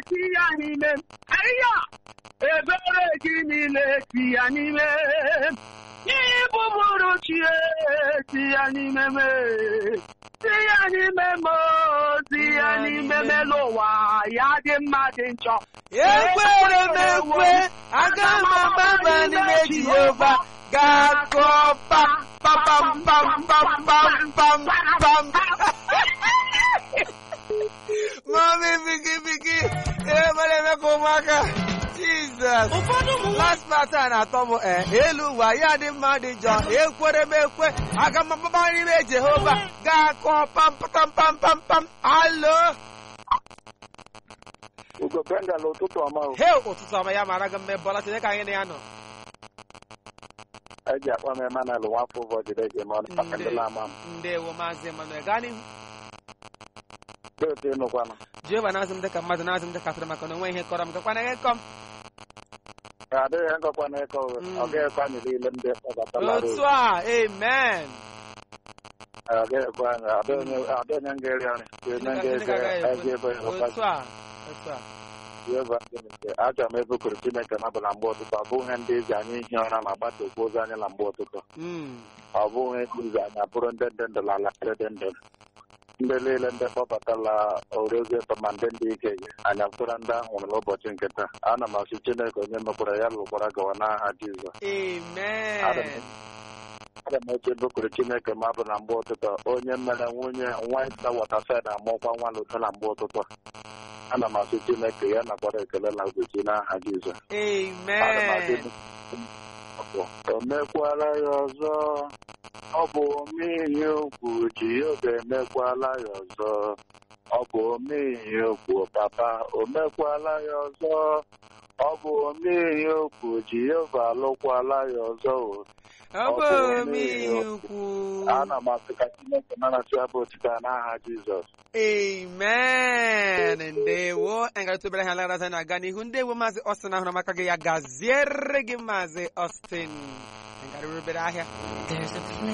ti ya n'ime m ahịa ebere gị niile ti ya n'ime m n'ịbụ mụrụ chie ti ya n'ime m ti ya n'ime m ti ya n'ime m elu ụwa ya dị mma dị njọ ekwere m ekwe aga m agbaba n'ime jehova ga-akọ pam pam pam pam pam pam pam mami bigi bigi ebere eme ka ụmụaka jizọs last part a na-atọ m ee elu ụwa ya dị mma dị njọ ekwere m ekwe aga m agbaba n'ime jehova ga-akọ pam pam pam pam pam alo Ugo Bengal ụtụtụ ọma o. he ụtụtụ ọma ya mara gị mma bọla tinye ka anyị na ya nọ eji akpọ m Emmanuel nwafọ ụbọ jide gị ma ọ na ndị ama m. ndewo maazị Emmanuel gaa n'ihu Dị otu ịnụkwanụ. jehova na-azụ m dịka mmadụ na-azụ m dịka atụrụ maka na onwe ihe kọrọ m gakwana ihe kọ m Ka adịghị ngọkwa na ịkọ ụgha. Mm. Ọ gaghịkwa anyị niile ndị kpọbatala otu a amen Ọ gaghịkwa anyị. Adị onye adị onye nga-eri nri. Onye Chineke nga-ege agaghị ezi ebe ekwe. ịhụkwa otu a otu a Jehova Chineke. Achọrọ m ebukuru Chineke na ọbụla mgbe ụtụtụ. Ọ bụghị ndị ezi anyị ihi ụra ma gbata okwu ozi anyị na mgbe ụtụtụ. Mm. Ọ bụghị izi anyị abụrụ ndị ndị ndụ lala ndị ndụ. Ndị niile ndị kpọbatala orezi ụtọ ma ndị ndị ike gị. Anyị abụrụ ndị ahụ nwụrụ n'ụbọchị nke taa. Ana m asị Chineke onye mekwara ya lụkwara gawa n'aha Jizọs. amen Aga m eche bụkụrụ Chineke ma bụ na mgbe ụtụtụ onye mere nwunye nwa ịsa wọtasaid amụkwa nwa n'udo na mgbe ụtụtụ ana m asị Chineke ya nakwara ekele na ugochi n'aha Jizọs Ana m asị amen o mekwala ya ọzọ ọ bụ omeihe ukwu Jehova emekwala ya ọzọ ọ bụ omeihe ukwu papa o mekwala ya ọzọ ọ bụ omeihe ukwu Jehova alụkwala ya ọzọ o ọ bụ omeihe ukwu ana m asị ka Chineke narasị abụ otita n'aha Jizọs amen ndewo anyị ga-etubere ha nlegharị na-aga n'ihu ndewo maazị Austin ahụrụ maka gị ya gaziere gị maazị Austin anyị gara obere ahịa There's a place